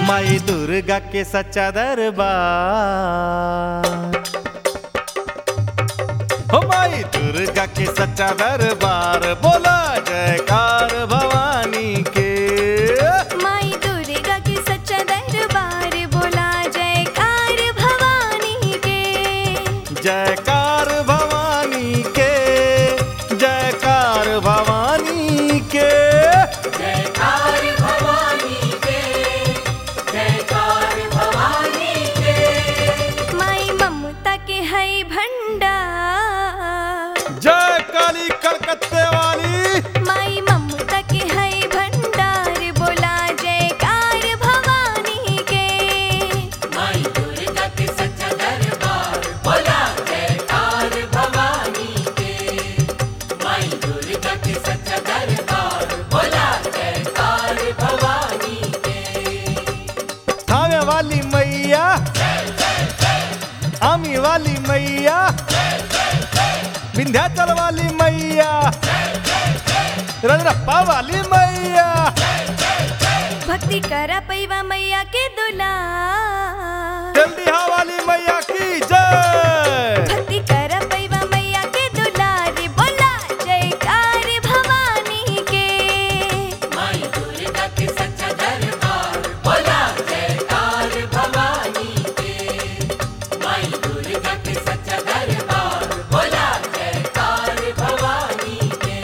माई दुर्गा के सच्चा दरबार हो माई दुर्गा के सच्चा दरबार बोला जयकार भवानी के माई दुर्गा के सच्चा दरबार बोला जयकार भवानी के जयकार भवानी के जयकार भवानी के जयकार भवानी के जयकार भवानी के माई ममता के है भंडार जय काली कलकत्ते वाली माई ममता के है भंडार बोला जयकार भवानी के माई दुर्गा के सच्चा दरबार बोला जयकार भवानी के माई दुर्गा के सच्चा दरबार बोला जयकार भवानी के थावे वाली मैया आमी वाली मैया विंध्याचल वाली मैया रजरप्पा वाली मैया भक्ति करा पैवा मैया के दुला जल्दीहा वाली मैया की जय भक्ति करा पैवा मैया के दुलारी बोला जयकार भवानी के माई दुर्गा के सच्चा दरबार बोला जयकार भवानी के माई दुर्गा के सच्चा दरबार बोला जयकार भवानी के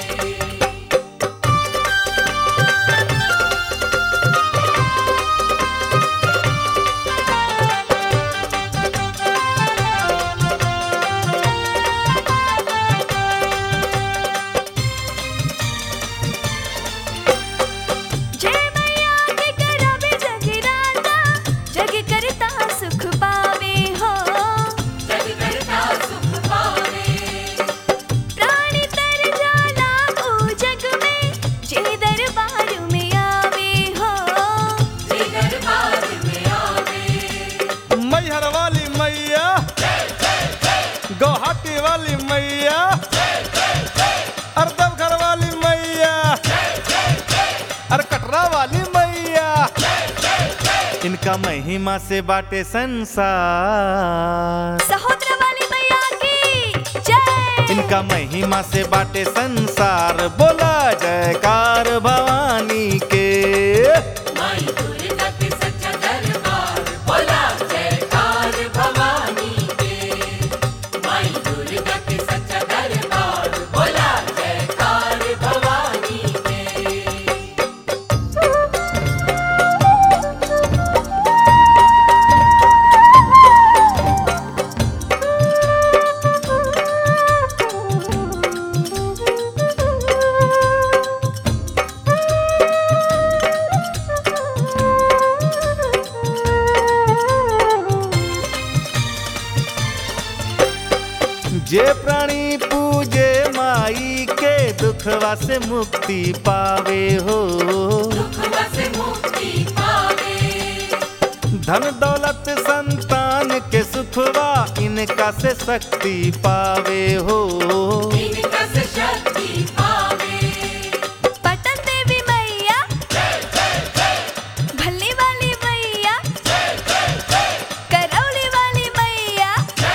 जय मैया के करावे जगराता जग करता सुख पावे हो जग करता सुख पावे प्राणी तर जाला ओ जग में जे दरबार में आवे हो जे दरबार में आवे मैहर वाली मैया गुवाहाटी वाली मैया अरदमघर वाली मैया अर कटरा वाली मैया इनका महिमा से बाटे संसार सहोदर वाली मैया की जय इनका महिमा से बाटे संसार बोला जयकार भवानी के माई दुर्गा के सच्चा दरबार बोला जयकार भवानी के माई दुर्गा के सच्चा दरबार बोला जयकार भवानी के जे प्राणी पूजे माई के दुखवा से मुक्ति पावे हो दुखवा से मुक्ति पावे धन दौलत संतान के सुखवा इनका से शक्ति पावे हो इनका से शक्ति पावे पटन देवी मैया भल्ली वाली मैया करौली वाली मैया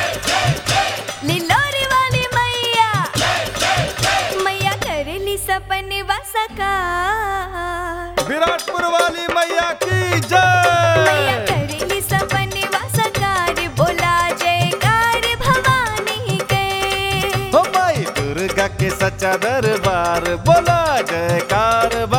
लिलोरी वाली मैया मैया करेली सपने साकार विराटपुर वाली मैया की मैया जय करेली सपने साकार बोला जयकार भवानी के हो माई दुर्गा के सच्चा दरबार बोला जयकार